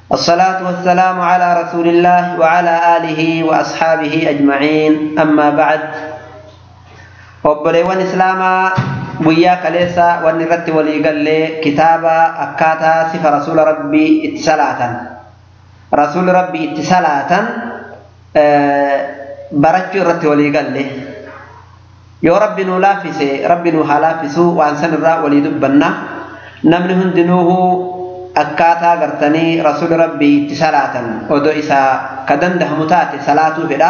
الصلاة والسلام على رسول الله وعلى آله وأصحابه أجمعين أما بعد وبليوان إسلاما ويا كليسا ونرت وليقل كتابا أكاتا سف رسول ربي اتصالاة رسول ربي اتصالاة أه برجو رت وليقل yoo rabbi nuu laaffise rabbi nuu haa laaffisu waan san irraa walii dubbanna namni hundinuuhu akkaataa gartanii rasuli rabbii itti salaatan odoo isaa ka dandahamu taate salaatuu fedha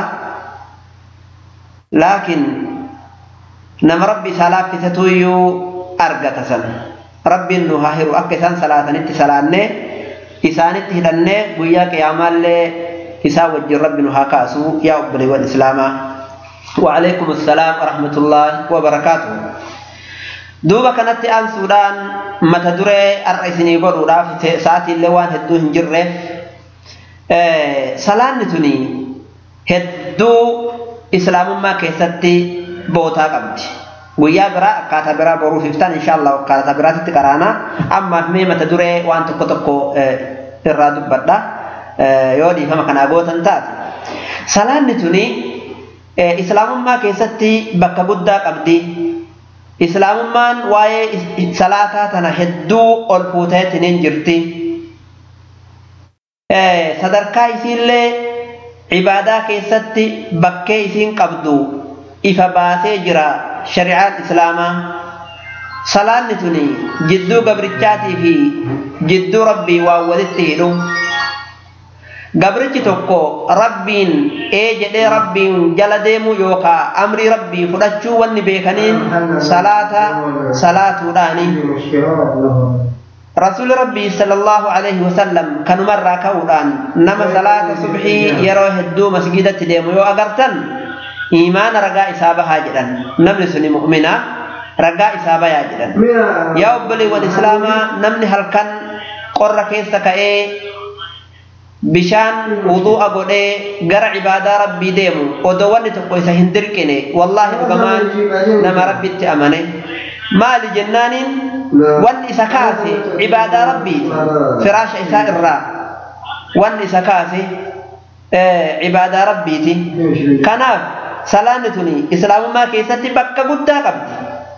laakiin nama rabbi isaa laaffisetu iyyuu argata san rabbiin nu haa hiru akka isaan salaatanitti salaannee isaanitti hidhannee guyyaa qiyaamaallee isaa wajjin rabbi nu haa kaasu yaa obboleewwan islaamaa وعليكم السلام ورحمة الله وبركاته دوبا كانت آن سودان متى دري الرئيسني قولوا راف ساعتي اللي وان هدو هنجره سلام نتوني هدو إسلام ما كيستي بوتا قبدي guyyaa biraa akkaataa biraa boruuf iftaan insha Allah akkaataa biraatitti qaraana ammaaf mee mata duree waan tokko tokko irraa dubbadha yoo dhiifama kanaa gootan taate salaanni tuni islaamummaa keessatti bakka guddaa qabdi islaamummaan waa'ee salaataa tana hedduu ol fuuteetiin jirti sadarkaa isiillee ibaadaa keessatti bakkee isiin qabdu ifa baasee jira shari'aan islaamaa salaanni tuni jidduu gabrichaatii fi jidduu rabbii waan walitti hidhu gabrichi tokko rabbiin ee jedhee rabbiin jala deemu yookaa amrii rabbii fudhachuu wanni beekaniin salaata salaatuudhaani rasuuli rabbii sallallahu alaihi wasallam kanumarraa ka'uudhaan nama salaata subhii yeroo hedduu masgidatti deemu yoo agartan iimaana ragaa isaa bahaa jedhan namni suni mu'mina ragaa isaa bayaa jedhan yaa obboleewwan islaamaa namni halkan qorra keessa ka'ee bishaan wudu'a godhee gara ibaadaa rabbii deemu odoo wanni tokko isa hin dirqine wallaahi dhugamaan nama rabbitti amane maali jennaaniin wanni isa kaase ibaadaa rabbiiti firaasha isaa irraa wanni isa kaase ibaadaa rabbiiti kanaaf salaanni tuni islaamummaa keessatti bakka guddaa qabdi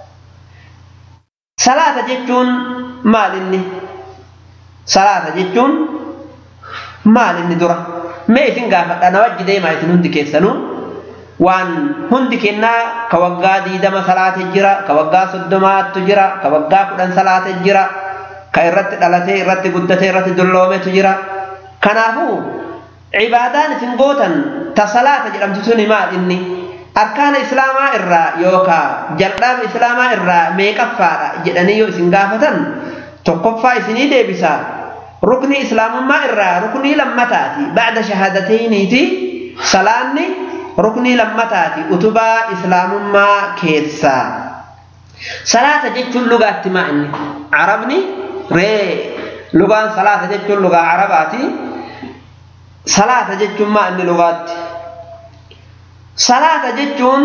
salaata jechuun maal inni salaata jechuun maal inni dura mee isin gaafadha na wajji deemaa isin hundi keessanuu waan hundi kennaa ka waggaa diidama salaate jira ka waggaa soddomaattu jira ka waggaa kudhan salaate jira ka irratti dhalatee irratti guddatee irratti dulloometu jira kanaafuu cibaadaan isin gootan ta salaata jedhamtu suni maal inni arkaana islaamaa irraa yookaa jalqaba islaamaa irraa meeqaffaadha jedhanii yoo isin gaafatan tokkoffaa isinii deebisaa rukni islaamummaa irraa ruknii lammataati bacda shahaadatayniiti salaanni ruknii lammataati utubaa islaamummaa keessaa salaata jechuun lugaatti maa inni arabni ree lugaan salaata jechuun lugaa arabaati salaata jechuun maa inni lugaatti salaata jechuun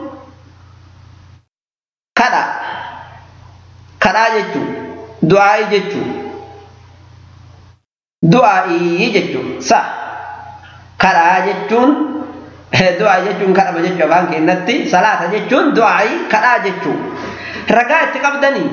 kadha kadhaa jechuun du'aa'ii jechuun du'aa'ii jechuun sa kadhaa jechuun du'aa jechuun kadhama jechuu afaan keenyatti salaata jechuun du'aa'ii kadhaa jechuun ragaa itti qabdanii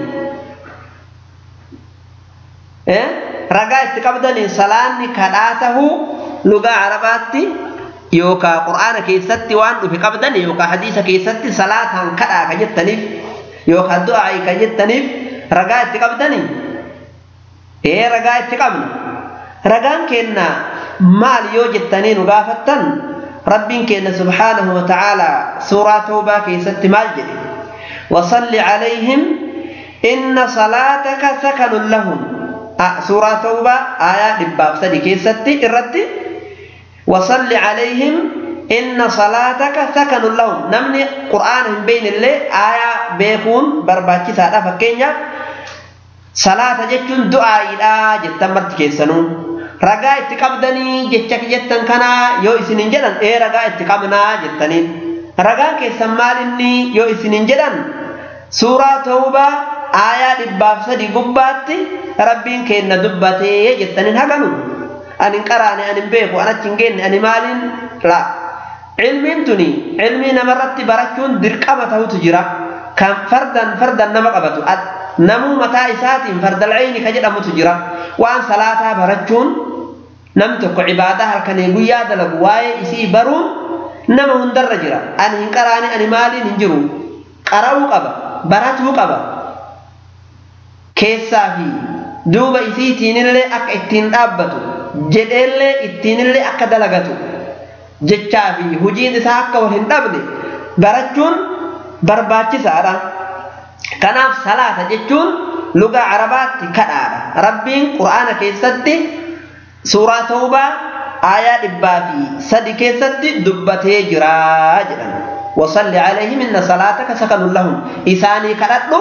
ragaa itti qabdanii salaanni kadhaa tahuu lugaa arabaatti yookaa qur'aana keessatti waan dhufe qabdan yookaa hadiisa keessatti salaataan kadhaa ka jettaniif yookaa du'aa'ii ka jettaniif ragaa itti qabdanii ee ragaa itti qabna ragaan keenna maal yoo jettanii nu gaafattan rabbiin keenna subhaanahu wa ta'aalaa suuraa toobaa keessatti maal jedhe wasalli calayhim inna salaataka sakanun lahum suuraa toobaa aayaa dhibbaaf sadi keessatti irratti wasalli calayhim inna salaataka sakanun lahum namni qur'aana hin beeynillee aayaa beekuun barbaachisaadha fakkeenyaaf salaata jechuun du'aa'iidha jettan marti keessanuu ragaa itti qabdanii jecha jettan kanaa yoo isinin jedhan ee ragaa itti qabnaa jettaniin ragaan keessan maal inni yoo isinin jedhan suuraa tawbaa aayaa dhibbaaf sadi gubbaatti rabbiin keenna dubbatee jettaniin haganu ani hin qaraane ani hin beeku an achi hin geenne ani maaliin laa ilmiin tuni ilmii namarratti barachuun dirqama ta'utu jira kan fardan fardan nama qabatu namuu mataa isaatiin fardal ayni ka jedhamutu jira waan salaataa barachuun nam tokko cibaadaa halkanii guyyaa dalagu waa'ee isii baruun nama hundarra jira ani hin qaraane ani maaliin hin jiru qara'uu qaba baratuu qaba keessaa fi duuba isiitiinillee akka ittiin dhaabbatu jedheellee ittiinillee akka dalagatu jechaa fi hujiin isaa akka wal hin dhabne barachuun barbaachisaadha. Kanaaf salaata jechuun lugaa arabaatti kadhaadha. Rabbiin qura'aana keessatti suuraa tawbaa aayaa dhibbaa fi sadi keessatti dubbatee jira jedhan. وصل عليهم إن صلاتك سكن لهم إساني كدتو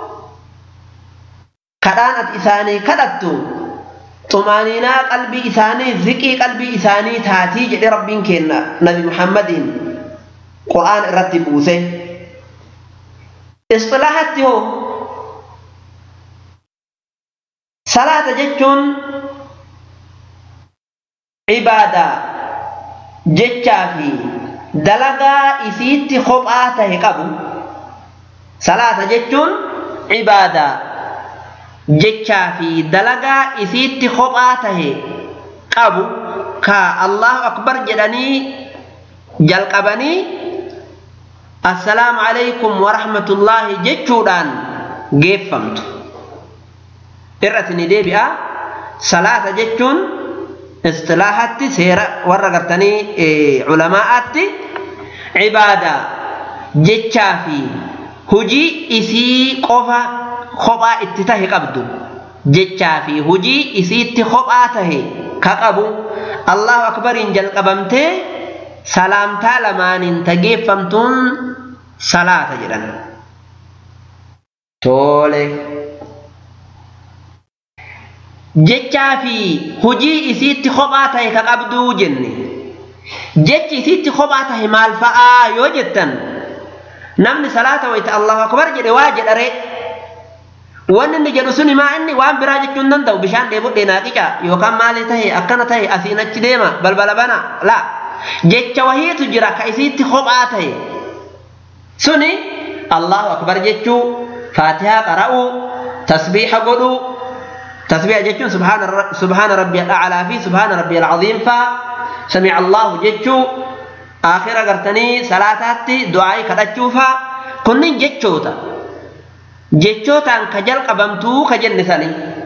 كدانت إساني كدتو طمانينا قلبي إساني ذكي قلبي إساني تاتي جدي ربين كينا نبي محمد قرآن رتب بوسه اصطلاحات هو صلاة جتون عبادة جتشا في dalagaa isiitti kophaa tahe qabu salaata jechuun cibaadaa jechaa fi dalagaa isiitti kophaa tahe qabu ka allahu akbar jedhanii jalqabanii assalaamu alaykum warahmatullaahi jechuudhaan geeffamtu irratti ni deebi'a salaata jechuun istilaahatti seera warra gartanii culamaa'aatti cibaadaa jechaa fi hujii isii qofa kophaa itti tahe qabdu jechaa fi hujii isiitti kophaa tahe ka qabu allahu akbariin jalqabamtee salaamtaa lamaaniin tageeffamtuun salaata jedhan toole jechaa fi hujii isiitti kophaa tahe ka qabduu jenne jechi isiitti kophaa tahe maal fa'aa yoo jettan namni salaata wayta allahu akbar jedhe waa jedhare wanni inni jedhu suni maa inni waan biraa jechuu hin danda'u bishaan dheebudhee naa qica yookaan maali tahe akkana tahe asiin achi deema balbala bana la jecha wahiitu jira ka isiitti kophaa tahe suni allahu akbar jechuu faatihaa qara'uu tasbiixa godhuu تسبيح جتشون سبحان سبحان ربي الأعلى في سبحان ربي العظيم فا سمع الله جتشو آخر قرتني صلاتاتي دعائي كدتشوفا كنين جتشوتا جتشوتا كجل قبمتو كجن ثاني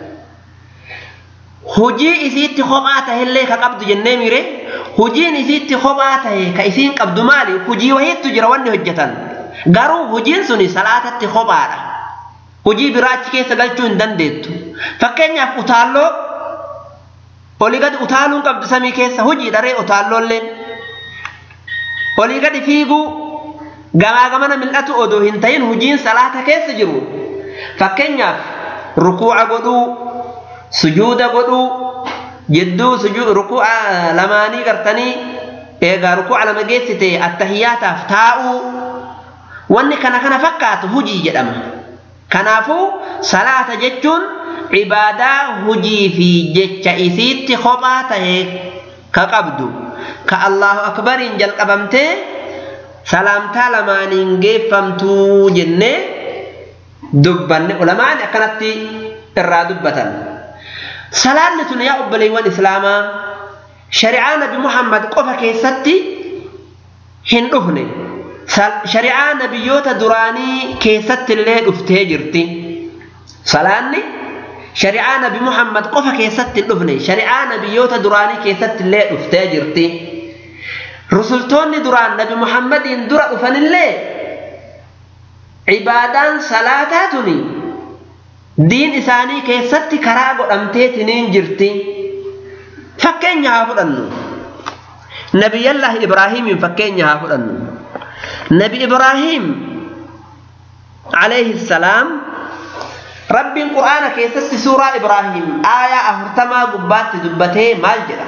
hujii isiitti kophaa tahillee ka qabdu jennee mire hujiin isiitti kophaa tahe ka isiin qabdu maali hujii wahiittu jira wanni hojjetan garuu hujiin suni salaatatti kophaadha hujii biraa achi keessa galchuu hin dandeettu fakkeenyaaf utaalloo olii gadi utaaluun qabdu samii keessa hujii dharee utaalloolleen olii gadi fiiguu gamaa gamana mil'atu odoo hin ta'in hujiin salaata keessa jiru fakkeenyaaf rukuuca godhuu sujuuda godhuu jidduu rukuuca lamaanii gartanii eegaa rukuuca lama geessite attahiyyaataaf taa'uu wanni kana kana fakkaatu hujii jedhama. kanaafuu salaata jechuun cibaadaa hujii fi jecha isiitti kophaa tahe ka qabdu ka allahu akbariin jalqabamtee salaamtaa lamaaniin geeffamtuu jennee dubbanne ulamaani akkanatti irraa dubbatan salaanni tun yaa obboleewwan islaamaa shari'aa nabi muhammad qofa keessatti hin dhufne shari'aa nabiyyoota duraanii keessatti illee dhuftee jirti salaanni shari'aa nabi muhammad qofa keessatti hin dhufne shari'aa nabiyyoota duraanii keessatti illee dhuftee jirti rusultoonni duraan nabi muhammadiin dura dhufanillee cibaadaan salaataa tuni diin isaanii keessatti karaa godhamteetiniin jirti fakkeenya haa fudhannu nabiyyallaahi ibraahiimiin fakkeenya haa fudhannu نبي إبراهيم عليه السلام رب القرآن كيست سورة إبراهيم آية أهرتما قبات دبته مالجرة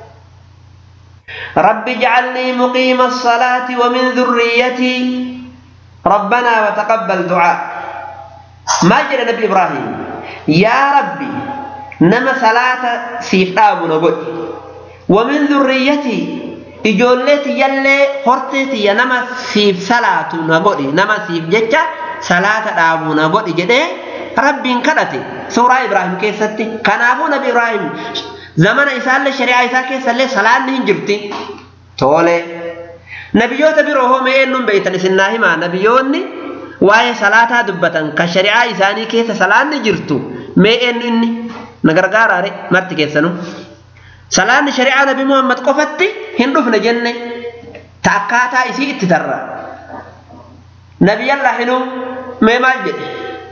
رب اجعلني مقيم الصلاة ومن ذريتي ربنا وتقبل دعاء مالجرة نبي إبراهيم يا ربي nama salaata siif dhaabu na godhi wamin dhurriyyatii ijoollee tiyyallee hortee tiyya nama siif salaatu na godhi nama siif jecha salaata dhaabu na godhi jedhee rabbiin kadhate suuraa ibraahim keessatti kanaafuu nabi ibraahim zamana isaallee shari'aa isaa keessallee salaanni hin jirti tole nabiyyoota biroo hoomee eenyuun beeytan isin naa himaa nabiyyoonni waa'ee salaataa dubbatan kan shari'aa isaanii keessa salaanni jirtu mee eenyu inni na gargaaraare marti keessanu salaanni shari'aa nabi muhammad qofatti hin dhufne jenne ta akkaataa isii itti tarra nabiyyallaa hinuu mee maal jedhe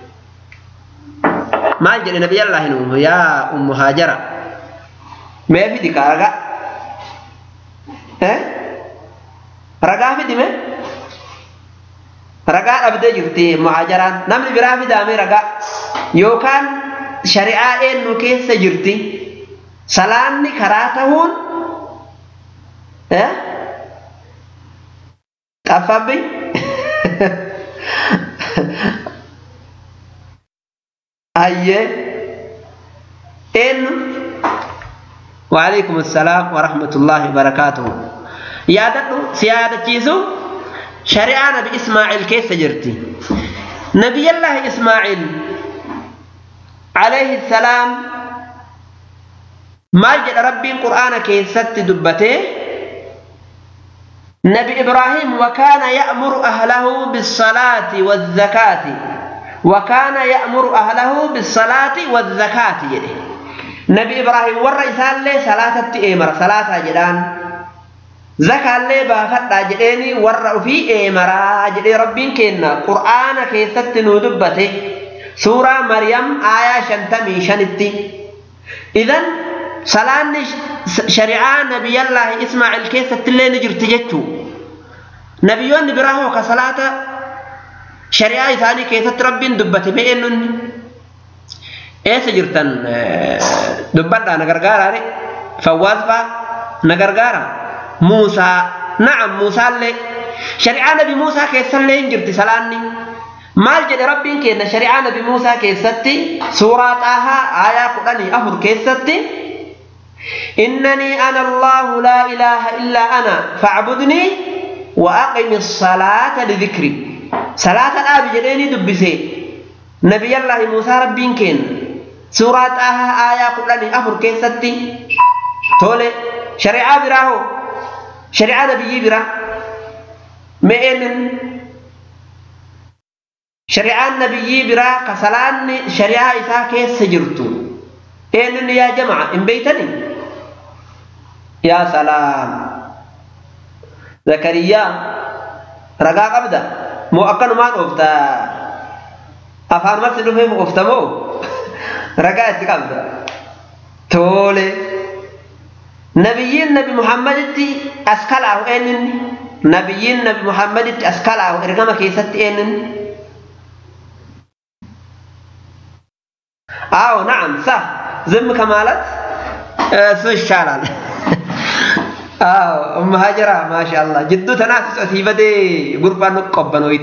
maal jedhe nabiyyallaa hinuu yaa ummu haajara mee fidi ka ragaa eh ragaa fidi mee ragaa dhabdee jirti muhaajaraan namni biraa fidaame ragaa yookaan shari'aa eenyu keessa jirti salaanni karaa ta'uun xaffabbi ayyee eenyu وعليكم السلام ورحمة الله وبركاته يا ددو سيادة جيسو شريعة نبي إسماعيل كيف جرتي نبي الله إسماعيل عليه السلام ما جد ربي القرآن كيف ست دبته نبي إبراهيم وكان يأمر أهله بالصلاة والزكاة وكان يأمر أهله بالصلاة والزكاة يده نبي إبراهيم ور إسال لي صلاة إيمر صلاة جدان زكاة لي بافتا جديني ور في إيمر جدي ربين كينا قرآن كيست ندبته سورة مريم آية شنتمي شنتي إذن صلاة شريعة نبي الله إسماعيل كيست اللي نجرت جتشو نبيون براهو كصلاة شريعة ثاني كيست ربين دبته بإنن eessa jirtan dubbadhaa na gargaara re fawwaas faa na gargaara muusaa na'am muusaallee shari'aa nabi muusaa keessallee hin jirti salaanni maal jedhe rabbiin kenna shari'aa nabi muusaa keessatti suuraa xaahaa aayaa kudhanii afur keessatti إنني أنا الله لا إله إلا أنا فاعبدني وأقم الصلاة لذكري صلاة الآب جديني دبسي نبي الله موسى ربين كين suuraa xaahaa aayaa kudhanii afur keessatti tole shari'aa biraa hoo shari'aa nabiyyii biraa me'eenin shari'aan nabiyyii biraa ka salaanni shari'aa isaa keessa jirtu eenyuun yaa jama'a hin beeytani yaa salaam zakariyaa ragaa qabda moo akkanumaan oofta afaan marti dhufee oofta moo ragaa itti qabda tole nabiyyiin nabi muhammaditti as kalaahu eenyinni nabiyyiin nabi muhammaditti as kalaahu ergama keessatti eenyinni አዎ ናዓም ሳ ዝም ከማለት እሱ ይሻላል አዎ እማ ሀጀራ ማሻአላ ጅዱ ተናስሶ ሲበዴ ጉርባ ንቆበኖይቴ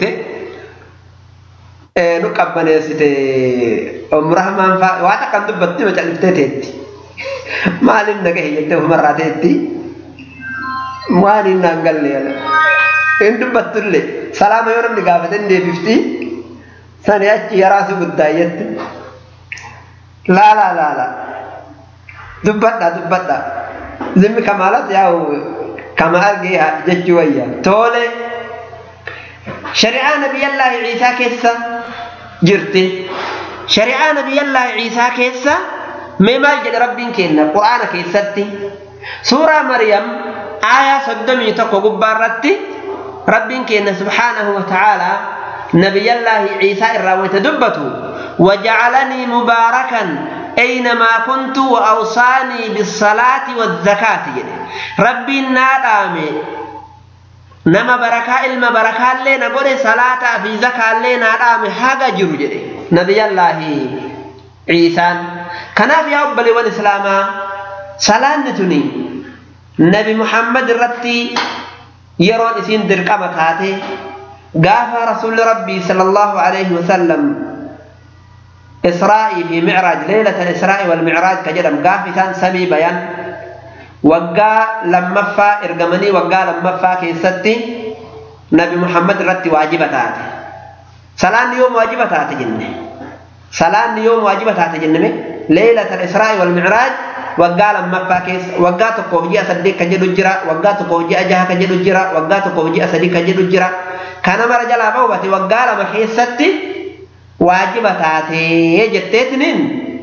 nu qabbaneessite umrahmaan faa waa takkan dubbatti macalliftee teetti maaliin nagahe jettee ofumarraa teetti waan hin naan galle yana hin dubbattullee salaama yoo namni gaafate hin deebifti sani achi yaraasu guddaa jette laalaa laalaa dubbadha dubbadha zimmi kamaalas yaa'u kama argee jechuu wayya tole shari'aa nabiyyallaahi ciisaa keessa jirti shari'aa nabiyyallaahi ciisaa keessa mee maal jedhe rabbiin kenna qur'aana keessatti suuraa maryam aayaa soddomii tokko gubbaarratti rabbiin kenna subhaanahu wa ta'aalaa nabiyyallaahi ciisaa irraa wayta dubbatu وجعلني مباركا أينما كنت وأوصاني بالصلاة والزكاة ربي نادامي nama barakaa ilma barakaallee na godhe salaataa fi zakaallee naa dhaame haga jiru jedhe nabiyallaahi ciisaan kanaaf yaa obboleewwan islaamaa salaanni tuni nabi muhammad irratti yeroon isiin dirqama taate gaafa rasuulli rabbii sala allahu alayhi wasallam إسرائي في معراج ليلة الإسراء والمعراج كجدم قافتا سمي بيان وقا لما فا إرقمني وقا لما فا كيستي نبي محمد رتي واجبتات صلاة يوم واجبتات جنة صلاة يوم واجبتات جنة ليلة الإسراء والمعراج waggaa lammaffaa keessa waggaa tokkoof ji'a saddeet kan jedhu jira waggaa tokkoof ji'a jaha kan jedhu jira waggaa tokkoof ji'a sadii kan jedhu jira kana mara jalaa bahubate waggaa lama keessatti waajiba taatee jetteetiniin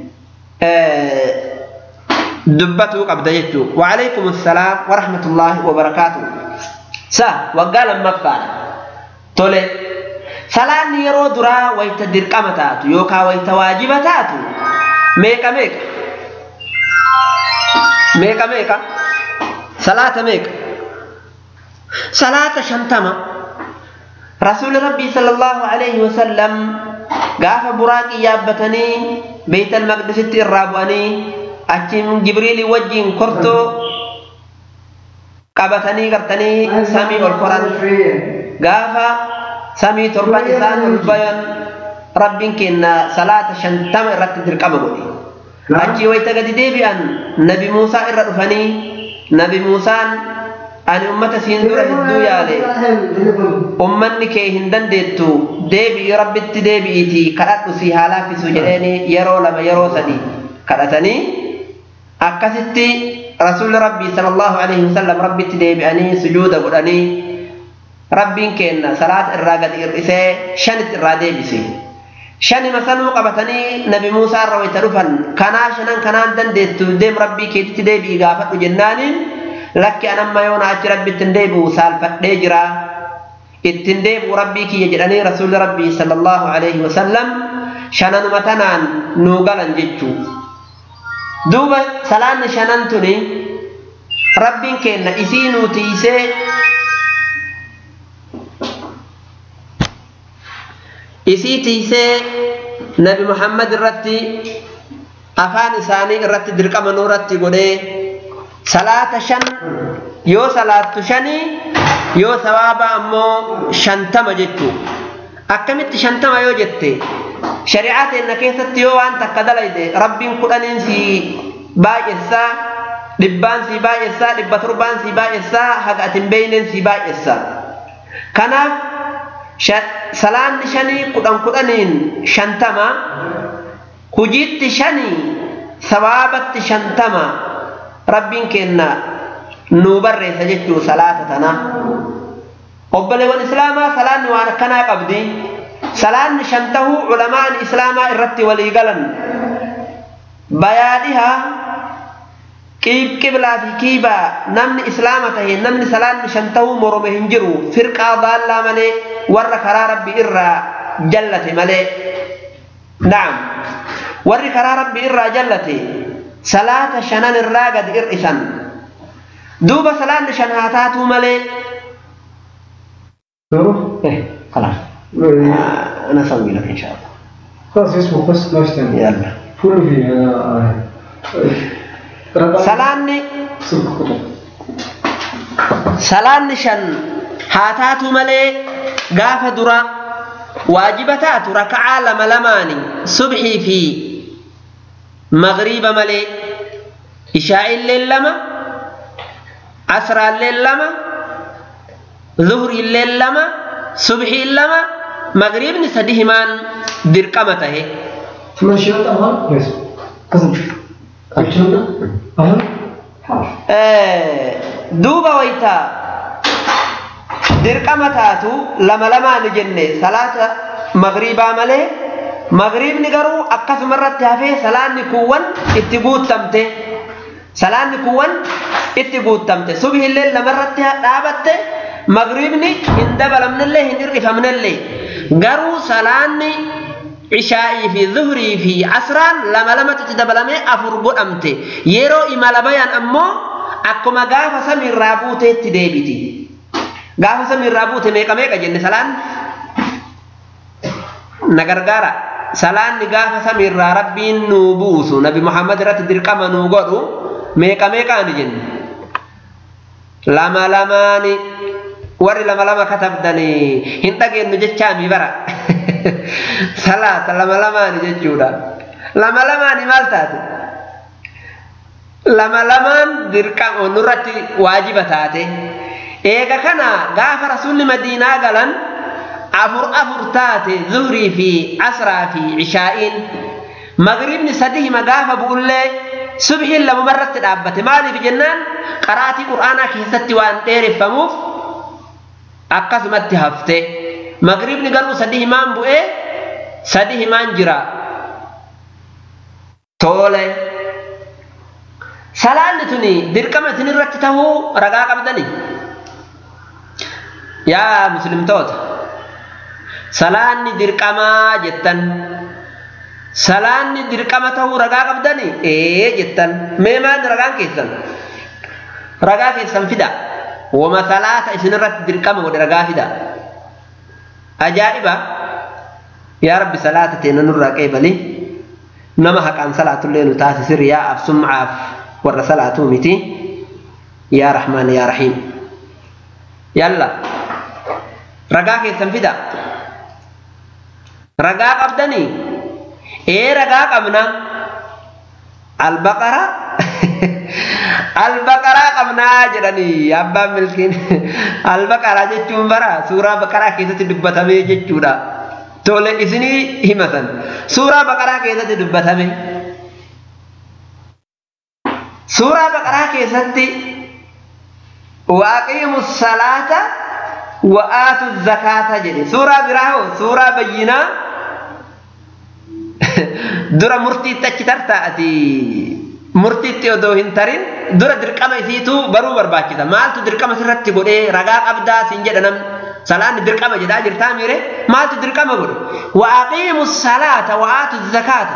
dubbatuu qabda jechuu waalaikum assalaam warahmatullaahi wabarakaatu sa waggaa lammaffaadha tole salaanni yeroo duraa wayta dirqama taatu yookaan wayta waajiba taatu meeqa meeqa meeqa meeqa salaata meeqa salaata shantama rasuuli rabbii sallallahu alaihi wasallam gaafa buraaqii yaabbatanii beeytal maqdisitti irraa bu'anii achiin jibriilii wajjiin kortoo qabatanii gartanii samii ol koran gaafa samii torban isaan ol bayan rabbiin kenna salaata shantama irratti dirqama godhe achii wayta gadi deebi'an nabi muusaa irra dhufanii nabi muusaan ani ummata siin dura hedduu yaale ummanni kee hin dandeettu deebi'i rabbitti deebi'iitii kadhadhu si haa laaffisu jedheeni yeroo lama yeroo sadi kadhatanii akkasitti rasuulli rabbii sallallahu alaihi wasallam rabbitti deebi'anii sujuuda godhanii rabbiin kenna salaata irraa gadi hir'isee shanitti irraa deebise shanima sanuu qabatanii nabi muusaa irra wayta dhufan kanaa shanan kanaan dandeettu deem rabbii keetitti deebi'i gaafadhu jennaaniin lakki anamma yoona achi rabbitti hin deebi'u saalfadhee jira ittiin deebi'u rabbii kiyya jedhanii rasuulli rabbii sallallahu alaihi wasallam shananuma tanaan nuu galan jechuu duuba salaanni shanan tuni rabbiin kenna isii nuu tiisee isii tiisee nabi muhammad irratti afaan isaanii irratti dirqama nuuratti godhee salaata shan yoo salaattu shanii yoo sawaaba ammoo shantama jechuu akkamitti shantama yoo jette shari'aa teenna keessatti yoo waan takka dalayde rabbiin kudhaniin si baay'essaa dhibbaan si baay'essaa dhibba torbaan si baay'essaa haga atin beeyneen si baay'essaa kanaaf salaanni shanii kudhan kudhaniin shantama hujiitti shanii sawaabatti shantama rabbiin kenna nuu barreessa jechuu salaata tana obboleewwan islaamaa salaanni waan akkanaa qabdi salaanni shantahuu culamaan islaamaa irratti walii galan bayaadhiha qiblaa fi kiibaa namni islaama tahe namni salaanni shantahuu morome hin jiru firqaa baallaa malee warra karaa rabbi irraa jallate malee na'am warri karaa rabbi irraa jallate salaata shanan irraa gad hir'isan duuba salaanni shan haa taatuu malee خلاص انا اسوي لك ان شاء الله خلاص فيسبوك بس ما اشتغل يلا كله فيه salaanni salaanni shan haa taatu malee gaafa dura waajiba taatu raka'aa lama lamaani subxii fi magriiba malee ishaa'illeen lama asraalleen lama zuhriilleen lama subxiin lama magriibni sadi himaan dirqama tahe ثمان شهور أهل كويس كم عشرة أهل duuba wayta dirqama taatu lama lamaan jenne salaata magriibaa malee magriibni garuu akkasuma irratti hafee salaanni kuuwwan itti guuttamte salaanni kuuwwan itti guuttamte subhillee lamarratti dhaabatte magriibni hin dabalamnellee hin hir'ifamnellee garuu salaanni ishaa'ii fi zuhrii fi asraan lama lamatti itti dabalamee afur godhamte yeroo imala bayan ammoo akkuma gaafa samiirraa buuteetti deebiti gaafa samiirraa buute meeqa meeqa jenne salaan na gargaara salaanni gaafa samiirraa rabbiin nuu buusu nabi muhammad irratti dirqama nuu godhu meeqa meeqaani jenne lama lamaani warri lama lama katabdanii hin dhageenyu jechaami bara salaata lama lamaani jechuudha lama lamaani maal taate lama lamaan dirqama nurratti waajiba taate eega kana gaafa rasuulli madiinaa galan afur afur taate zuhrii fi asraa fi cishaa'iin magribni sadihima gaafa bu'ullee subhiin lamumarratti dhaabbate maaliif jennaan qaraatii qur'aanaa keessatti waan dheereffamuuf akkasumatti hafte magribni garuu sadihimaan bu'ee sadihimaan jira toole salaanni tuni dirqama isin irratti tahuu ragaa qabdani yaa muslimtoota salaanni dirqamaa jettan salaanni dirqama tahuu ragaa qabdani ee jettan mee maal ragaan keessan ragaa keessan fida wama salaata isin irratti dirqama godhe ragaa fida ajaa'iba yaa rabbi salaata teena nurraa qeebali nama haqaan salaatullee nu taasisi riyaa'aaf sumcaaf warra salaatuu miti yaa rahmaan yaa rahiim yalla ragaa keessan fida ragaa qabdanii ee ragaa qabna albaqara albaqaraa qabnaa jedhanii abbaan milkiin albaqaraa jechuun bara suuraa baqaraa keessatti dubbatame jechuudha tole isinii himatan suuraa baqaraa keessatti dubbatame suuraa baqaraa keessatti waaqiimu salaata wa'aatu zakaata jedhe suuraa biraa hoo suuraa bayyinaa dura murtiitti achi tartaa'ati murtiitti odoo hin tarin dura dirqama isiitu baruu barbaachisa maaltu dirqama sirratti godhee ragaa qabdaa siin jedha namni salaanni dirqama jedhaa jirtaa miire maaltu dirqama godhe waaqiimu salaata wa'aatu zakaata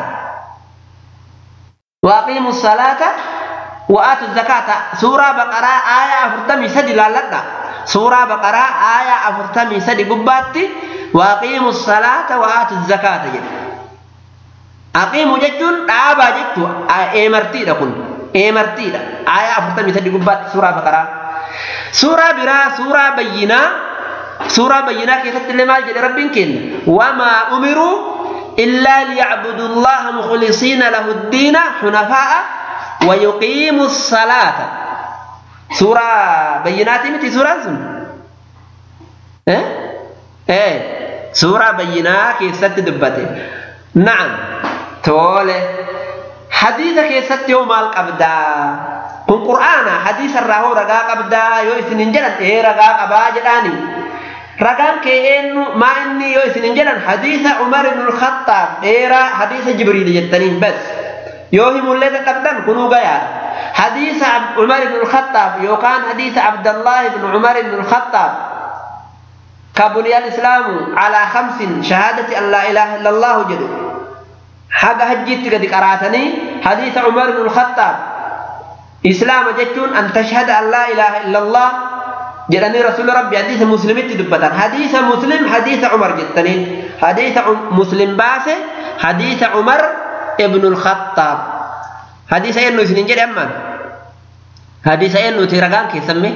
waaqiimu salaata wa'aatu zakaata suuraa baqaraa aayaa afurtamii sadi laalladha suuraa baqaraa aayaa afurtamii sadi gubbaatti waaqiimu salaata wa'aatu zakaata jedhe aqiimu jechuun dhaabaa jechuu eemartiidha kun eemartiidha aayaa afurtamii sadi gubbaatti suuraa baqaraa suuraa biraa suuraa bayyinaa suuraa bayyinaa keessatti illee maal jedhe rabbiin kenna wamaa umiruu illaa liyacbudu llaha mukhlisiina lahu ddiina xunafaa'a ويقيم الصلاة سورة بينات متي سورة سن إيه إيه سورة بينات كيست دبته نعم تولى حديث كيست يوم القبدا kun qur'aana hadiisa irraa hoo ragaa qabdaa yoo isin hin jedhan ee ragaa qabaa jedhaani ragaan kee eenyu maa inni yoo isin hin jedhan hadiisa umar ibn al-khattaab dheeraa hadiisa jibriil jettaniin bas yoo himullee dadhabdan kunuu gayaadha hadiisa umar ibn al-khattaab yookaan hadiisa abdallah ibn umar ibn al-khattaab كبني الإسلام على خمس شهادة أن لا إله إلا الله جل حق هجيت قد قراتني حديث عمر بن الخطاب إسلام جتون أن تشهد أن لا إله إلا الله جلني رسول ربي حديث مسلم تدبتا حديث مسلم حديث عمر جتني حديث مسلم باسه حديث عمر ابن الخطاب حديث أنه سنين جد أمان حديث أنه ترغان كيسمي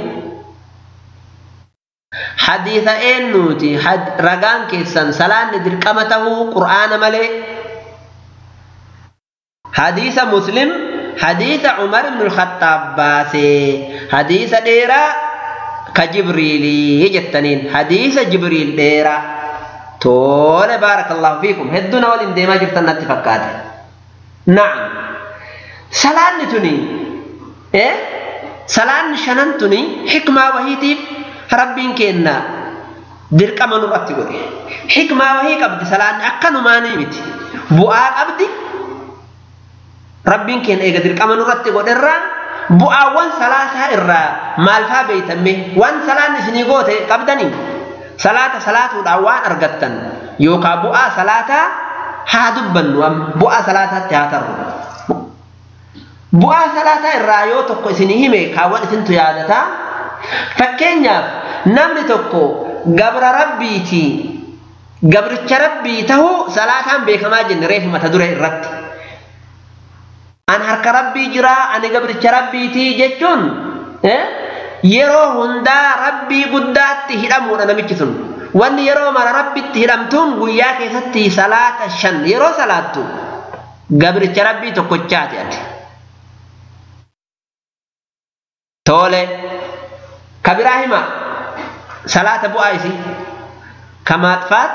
حديث أنه رغان كيسن سلان درقمته قرآن ملي حديث مسلم حديث عمر بن الخطاب باسي حديث ديرا كجبريل يجتنين حديث جبريل ديرا تول بارك الله فيكم هدنا ولين ديما جبتنا اتفقات نعم سلام تني ايه سلام شنن تني حكمة وهيتي ربين كينا درك من رتي قولي حكمة وهي قبض سلام أكنو ما نيمتي بؤا قبضي rabbiin keenya eega dirqama nurratti godherraa bu'aawwan salaataa irraa maal faa beeytamme waan salaan isinii goote qabdanii salaata salaatuudhaan waan argattan yookaan bu'aa salaataa haa dubbannu bu'aa salaataatti haa tarru. Bu'aa salaataa irraa yoo tokko isinii hime kaawwan isintu yaadataa fakkeenyaaf namni tokko gabra rabbiiti gabricha rabbii tahuu salaataan beekamaa jenne reefu mata dure irratti. an harka rabbii jira ani gabricha rabbiiti jechuun yeroo hundaa rabbii guddaatti hidhamuudha namichi sun wanni yeroo mara rabbitti hidhamtuun guyyaa keessatti salaata shan yeroo salaattu gabricha rabbii tokkochaati ati tole ka biraa hima salaata bu'aa isii ka maaxfaat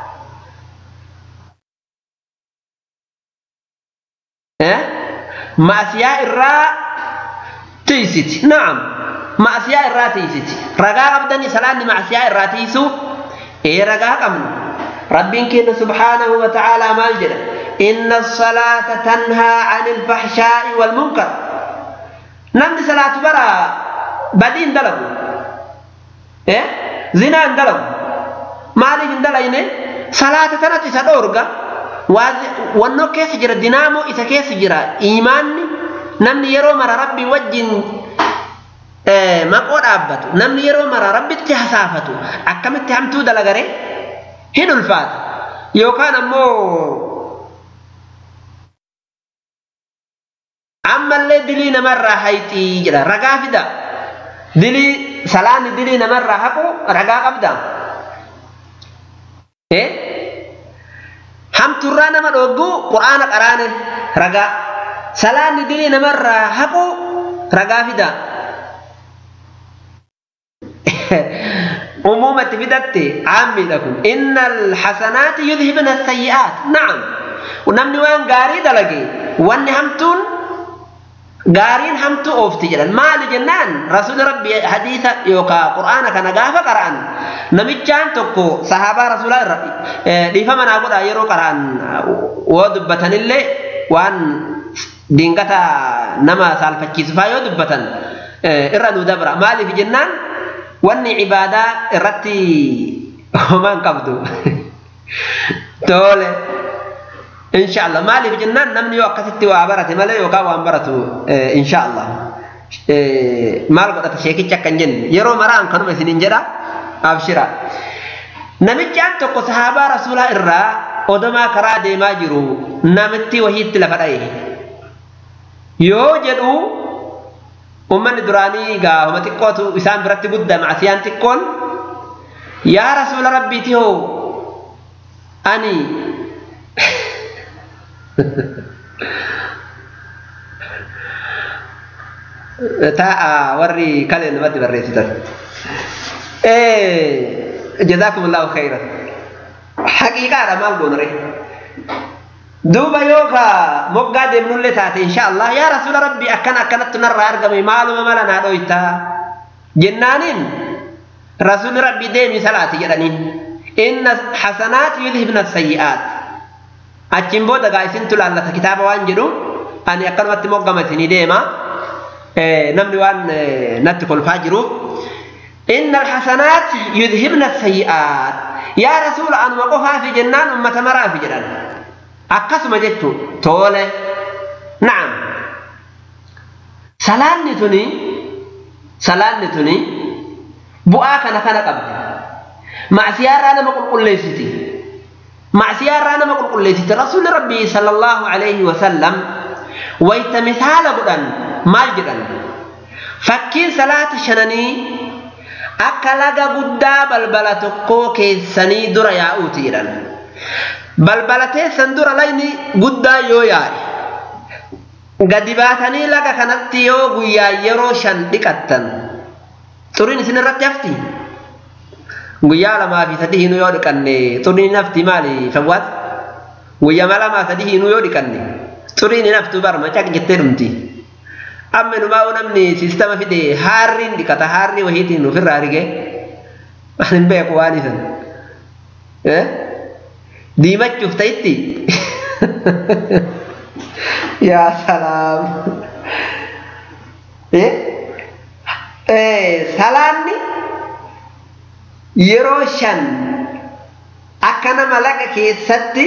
maasiyaa irraa tiisiti na'am maasiyaa irraa tiisiti ragaa qabdanii salaanni maasiyaa irraa tiisu ee ragaa qabna rabbiin keenya subhaanahu wa ta'aalaa maal jedha inna salaata tanhaa anil fahshaa'i wal munkar namni salaatu bara badii hin dalagu eh zinaa hin dalagu maaliif hin dalayne salaata tanatu isa dhoorga wannoo keessa jira dinaamoo isa keessa jira iimaanni namni yeroo mara rabbii wajjin maqoo dhaabbatu namni yeroo mara rabbitti hasaafatu akkamitti hamtuu dalagare hin ulfaata yookaan ammoo ammallee dilii namarraa hayxii jedha ragaa fida dilii salaanni dilii namarraa haqu ragaa qabda hamturraa nama dhoggu qur'aana qaraane ragaa salaanni dilii namarraa haqu ragaa fida umumatti fidatte aammiidha kun inna alxasanaati yudhibna asayyi'aat na'am namni waan gaarii dalage wanni hamtuun gaariin hamtuu oofti jedhan maali jennaan rasuuli rabbi hadiisa yookaa qur'aana kana gaafa qara'an namichaan tokko sahaabaa rasuulaa irra dhiifama naa godha yeroo qara'an woo dubbatanillee waan diingata nama saalfachiisufaa yoo dubbatan irra nu dabra maaliif jennaan wanni ibaadaa irratti homaan qabdu tole insha Allah maaliif jennaan namni yoo akkasitti waa barate malee yookaan waan baratu insha Allah maal godhata sheekicha akkan jenne yeroo maraan kanuma isinin jedha abshira namichaan tokko sahaabaa rasuulaa irraa odomaa karaa deemaa jiru namitti wahiitti lafa dha'e yoo jedhu ummanni duraanii gaafuma xiqqootu isaan biratti guddaa macsiyaan xiqqoon yaa rasuula rabbiiti hoo ani taa'a warri kalee namatti barreessitan jazaakum allahu khayran haqiiqaadha maal goonure duuba yoo ka moggaa deemnullee taate insha Allah yaa rasuula rabbi akkana akkanatti narraa argame maaluma mala naa dhoyta jennaaniin rasuulli rabbi deemi salaati jedhaniin inna hasanaat yudhibna sayyi'aat achiin booda gaa isintu laallata kitaaba waan jedhu ani akkanumatti moggama isinii deema namni waan natti kolfaa jiru inna alhasanaat yudhibna sayyi'aat yaa rasuula anuma qofaafi jennaan ummata maraafi jedhan akkasuma jechuun tole na'am salaanni tuni salaanni tuni bu'aa kana kana qabdi macsiyaarraa nama qulqulleessiti macsiyaarraa nama qulqulleessiti rasuulli rabbii sallallahu alaihi wasallam wayta misaala godhan maal jedhan fakkiin salaata shananii akka laga guddaa balbala tokkoo keessanii dura yaa'uuti jedhan balbala teessan dura lagni guddaa yoo yaa'e gadi baatanii laga kanatti yoo guyyaa yeroo shan dhiqattan xuriin isin irratti hafti guyyaa lamaa fi sadii hinuu yoo dhiqanne xuriin hafti maali fawwaat guyyaa lamaa sadii hinuu yoo dhiqanne xuriin hin haftu barma caq jettee dhumti amma numaa namni siistama fide haarriin dhiqata haarrii wahiitiin ofirraa arge hin beeku waan isan diimachuuf ta'itti yaa salaam salaanni yeroo shan akka nama laga keessatti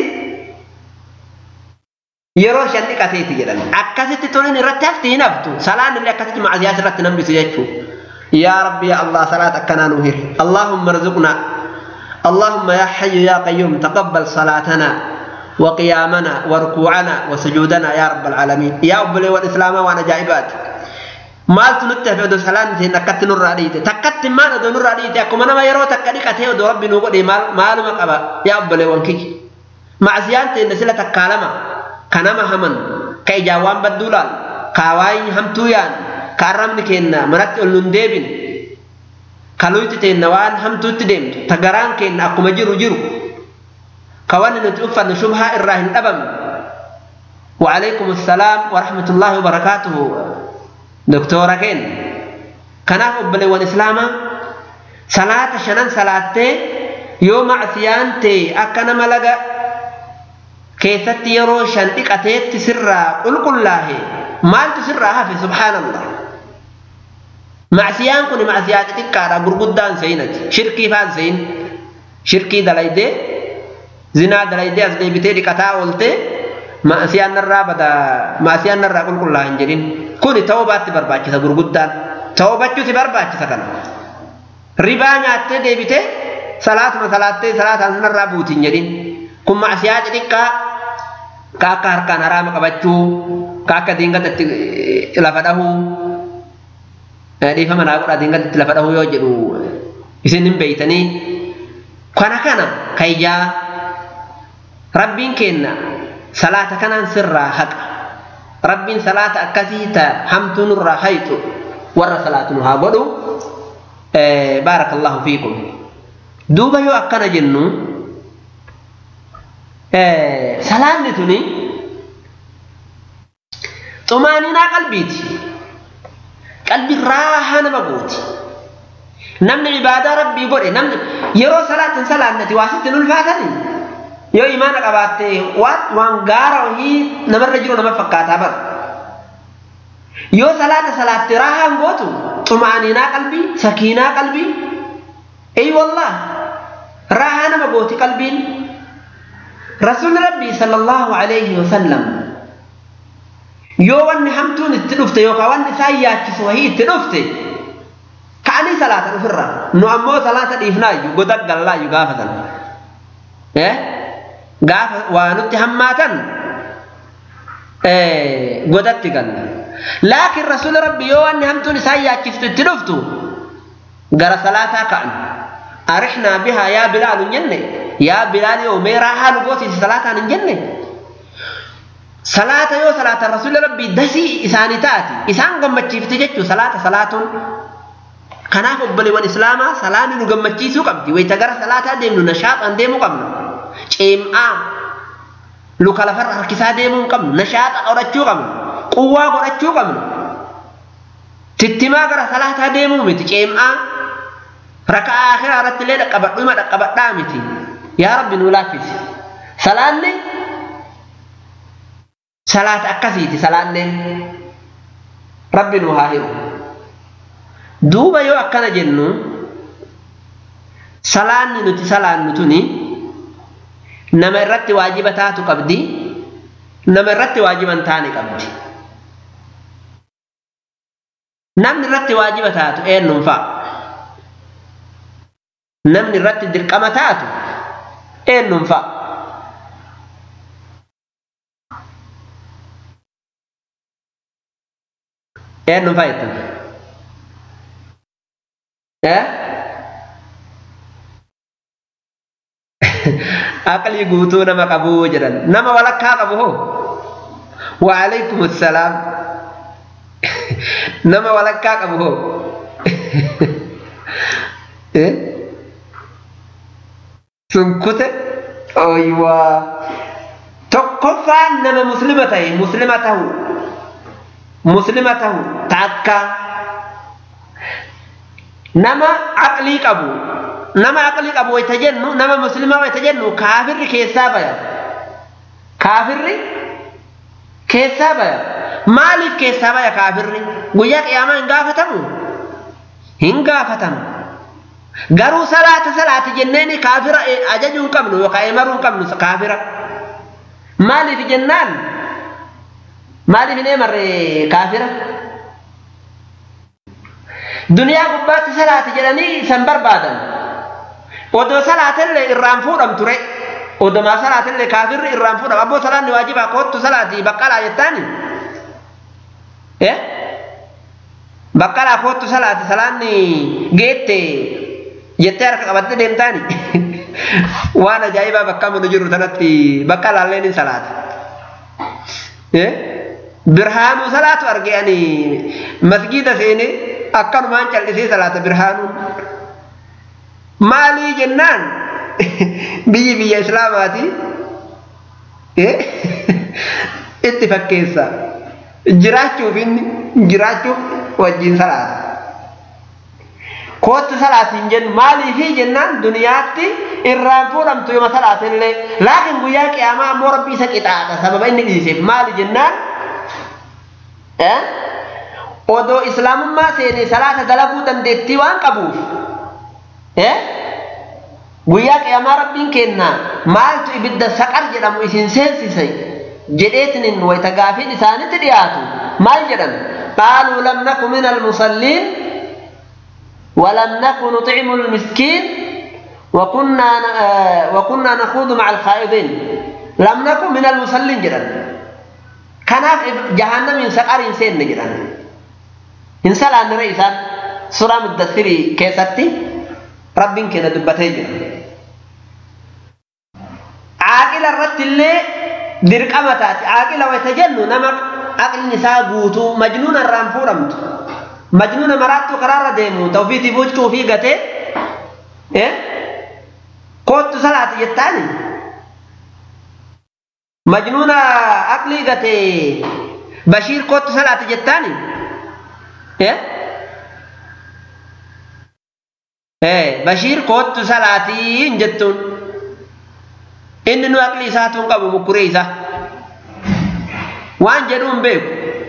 yeroo shan dhiqateeti jedhan akkasitti toliin irratti hafti hin haftu salaan illee akkasitti macasiyaas irratti nambisu jechuu yaa rabbi ya allah salaat akkanaa nu hiri allahumma arzuqna اللهم يا حي يا قيوم تقبل صلاتنا وقيامنا وركوعنا وسجودنا يا رب العالمين يا أبلي والإسلام وأنا جائبات maaltu nutti hafe odoo salaan isheen akkatti nurraa dhiite takkatti maal odoo nurraa dhiite akkuma nama yeroo takka dhiqatee odoo rabbi nuu godhe maaluma qaba yaa obboleewwan kiyya macsiyaan teenne sila takkaa lama ka nama haman ka ijaan waan badduu laal ka waayii hamtuu yaan ka arrabni keenna manatti ol nun deebin ka luyti teenna waan hamtuutti deemtu ta garaan keenna akkuma jiru jiru ka wanni nuti uffannu shubhaa irraa hin dhabamne وعليكم السلام ورحمة الله وبركاته دكتورة كين كناف أبلي والإسلام صلاة شنان صلاة يوم عسيان تي أكنا ملغا كيست يرو شنطق أتيت سرا قل قل الله مال تسرها في سبحان الله معسيان كن معسيات تكارا غرغدان سينت شركي فان سين شركي دلايدي زنا دلايدي أزدي بتي دكتا ولتي maasiyaan narraa bada maasiyaan narraa qulqullaa hin jedhin kuni tawbaatti barbaachisa gurguddaan tawbachuu si barbaachisa kana ribaa nyaattee deebite salaatuma salaattee salaataan narraa buuti hin jedhin kun maasiyaa xixiqqaa ka akka harkaan haraama qabachuu ka akka diingatatti lafa dhahuu dhiifama naa godha diingatatti lafa dhahuu yoo jedhu isin hin beeytanii kana kana kayyaa rabbiin kenna salaata kanaan sirraa haqa rabbiin salaata akkasii ta hamtuu nurraa hayxu warra salaatu nu haa godhu baarakallahu fiikum duuba yoo akkana jennu salaanni tuni xumaaninaa qalbiiti qalbi raahaa nama gooti namni ibaadaa rabbii godhe namni yeroo salaatin salaannati waa sitti ulfaatanii yoo imaana qabaatte waan waan gaara wahii namarra jiru nama fakkaataa bara yoo salaata salaatte raahaan gootu xumaaninaa qalbii sakiinaa qalbii ey wallah raahaa nama gooti qalbiin rasuulli rabbii sallallahu alayhi wasallam yoo wanni hamtuun itti dhufte yookaan wanni isaan yaachisu wahii itti dhufte ka'anii salaata dhufirra nu ammoo salaata dhiifnaayyuu goda gallaayyuu gaafatan eh gaafa waa nutti hammaatan godatti galla laakiin rasuula rabbi yoo wanni hamtuun isaan yaachiftu itti dhuftu gara salaataa ka'an arixnaa bihaa yaa bilaalu hin jenne yaa bilaal yoo meeraa haalu gootiisi salaataan hin jenne salaata yoo salaata rasuula rabbii dasii isaanii taati isaan gammachiifte jechuu salaata salaatuun kanaaf obboleewwan islaamaa salaanni nu gammachiisuu qabdi wayita gara salaataa deemnu nashaaxaan deemuu qabna ceem'aa luka lafarra harkisaa deemuu hin qabnu nashaaxa qorachuu qabnu quwwaa godhachuu qabnu tittimaa gara salaataa deemuu miti ceem'aa rakaa akhiraa irratti illee dhaqqabadhu ima dhaqqabadhaa miti yaa rabbi nuu laaffisi salaanni salaata akkasiiti salaanneen rabbi nuu haa hiru duuba yoo akkana jennu salaanni nuti salaannu tuni nama irratti waajiba taatu qabdi nama irratti waajiba hin taane qabdi namni irratti waajiba taatu eenyuun fa'a namni irratti dirqama taatu eenyuun fa'a eenyuun fa'a jettan eh aqlii guutuu nama qabuu jedhan nama walakkaa qabu hoo waalaikum assalaam nama walakkaa qabu hoo sun kute oywaa tokkoffaan nama muslima ta'e muslima tahu muslima tahu takka nama aqlii qabu nama aqlii qabu wayta jennu nama muslima wayta jennu kaafirri keessaa baya kaafirri keessaa baya maaliif keessaa baya kaafirri guyyaa qiyaamaa hin gaafatamu hin gaafatamu garuu salaata salaati jenneeni kaafira ajajuu hin qabnu yookaan emaruu hin qabnu kaafira maaliif jennaan maaliif hin emarre kaafira duniyaa gubbaatti salaati jedhanii san barbaadan odoo salaatillee irraan fuudham ture odomaa salaatillee kaafirri irraan fuudham abboo salaanni waajibaa koottu salaatii baqqalaa jettaani eh baqqalaa koottu salaati salaanni geette jettee harka qabattee deemtaani waan ajaa'ibaa bakka munu jiru tanatti baqqalaalleen hin salaata birhaanuu salaatu arge ani masgiida seene akkanumaan callisee salaata birhaanuun maalii jennaan biyyi biyya islaamaati itti fakkeessa jiraachuuf inni jiraachuuf wajjin salaata kootti salaatiin jennu maaliifi jennaan duniyaatti irraan fuudhamtu yooma salaatillee laakiin guyyaa qiyaamaa ammoo rabbi isa qixaaxa sababa inni dhiiseef maali jennaan odoo islaamummaa seenee salaata dalaguu dandeettii waan qabuuf guyyaa qiyaamaa rabbiin kenna maaltu ibidda saqar jedhamu isin seensise jedheetinin wayta gaafiin isaanitti dhiyaatu maal jedhan qaaluu lam naku min almusalliin ولم نكن نطعم المسكين وكنا وكنا نخوض مع الخائضين لم نكن من المصلين جدا كناف جهنم من سقر إنسان جدا إنسان عن رئيسا سورة مدثري كيستي رب كنا دبتي جدا عاقل الرد اللي درك أمتات عاقل ويتجنن نمك عقل نساء قوتو مجنون الرانفورمت majnuuna maraattuu karaarra deemu tawfiitii bochuu fi gatee koottu salaati jettaani majnuuna aqlii gatee bashiir koottu salaati jettaani bashiir koottu salaatiin jettuun inni nu aqlii isaatuun qabu mukkuree isaa waan jedhuun beeku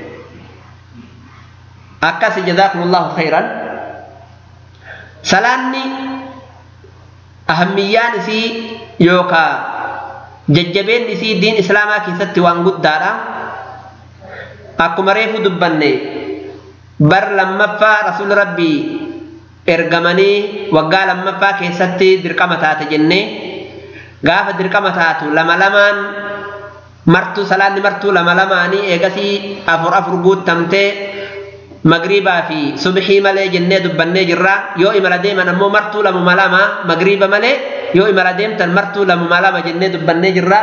akkasi jazaakumullahu khayran salaanni ahammiyyaan isii yookaa jajjabeen isii diin islaamaa keessatti waan guddaadha akkuma reefu dubbanne bar lammaffaa rasuul rabbii ergamanii waggaa lammaffaa keessatti dirqama taate jennee gaafa dirqama taatu lama lamaan martuu salaanni martuu lama lamaanii eegasii afur afur guuttamtee magriibaa fi subhii malee jennee dubbannee jirra yoo imala deeman ammoo martuu lamuma lama magriiba malee yoo imala deemtan martuu lamuma lama jennee dubbannee jirra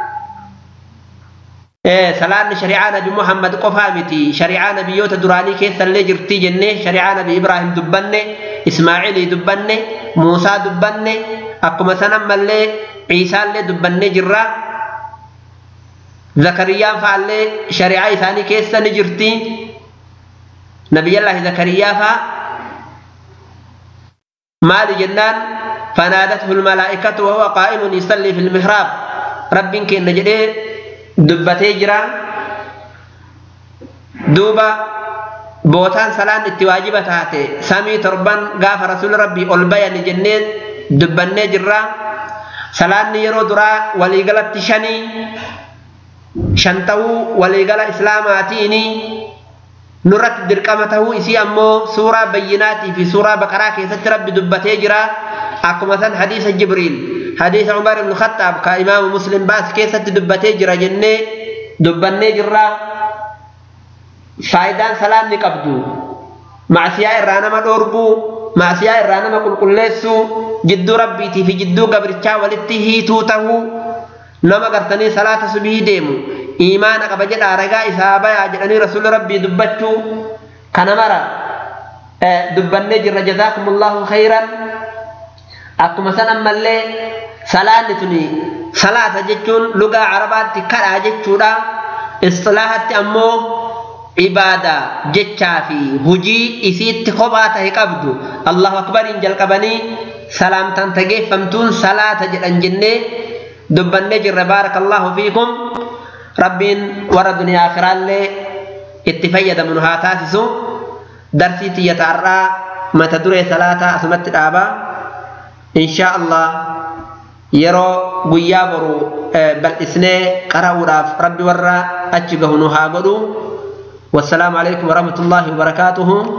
salaanni shari'aa nabi muhammad qofaa miti shari'aa nabiyyoota duraanii keessallee jirtii jennee shari'aa nabi ibraahim dubbanne ismaa'ilii dubbanne muusaa dubbanne akkuma sanammallee ciisaallee dubbannee jirra zakariyaan fa'allee shari'aa isaanii keessa ni jirtii نبي الله زكريا فا مال جنان فنادته الملائكة وهو قائم يصلي في المحراب رب كن نجدي دبتي جرا دوبا بوتان سلام اتواجبة تاتي سامي تربان غاف رسول ربي ألبيا لجنين دبني جرا سلام يرو درا وليقلت شني شنتو وليقل إسلاماتيني nurratti dirqama tahuu isii ammoo suuraa bayyinaatii fi suuraa baqaraa keessatti rabbi dubbatee jira akkuma san hadiisa jibriil hadiisa umar ibnu khattaab ka imaamu muslim baas keessatti dubbatee jira jennee dubbannee jirra faayidaan salaanni qabdu macsiyaa irraa nama dhoorguu macsiyaa irraa nama qulqulleessuu jidduu rabbiitii fi jidduu gabrichaa walitti hiituu tahuu nama gartanii salaata subii deemu iimaana qaba jedhaa ragaa isaa bayaa jedhanii rasuula rabbii dubbachuu kana mara dubbannee jirra jazaakumullahu khayran akkuma san ammallee salaanni tuni salaata jechuun lugaa carabaatti kadhaa jechuudha istilaahatti ammoo ibaadaa jechaa fi hujii isiitti kophaa tahe qabdu allahu akbariin jalqabanii salaamtaan tageeffamtuun salaata jedhan jennee dubbannee jirra baarakallahu fiikum rabbiin warra duniyaa akiraallee itti fayyadamu nu haa taasisu darsii tiyyata har'aa mata duree salaataa asumatti dhaaba inshaa allah yeroo guyyaa boru bal'isnee qara'uudhaaf rabbi warra achi gahu nu haa godhu والسلام عليكم ورحمة الله وبركاته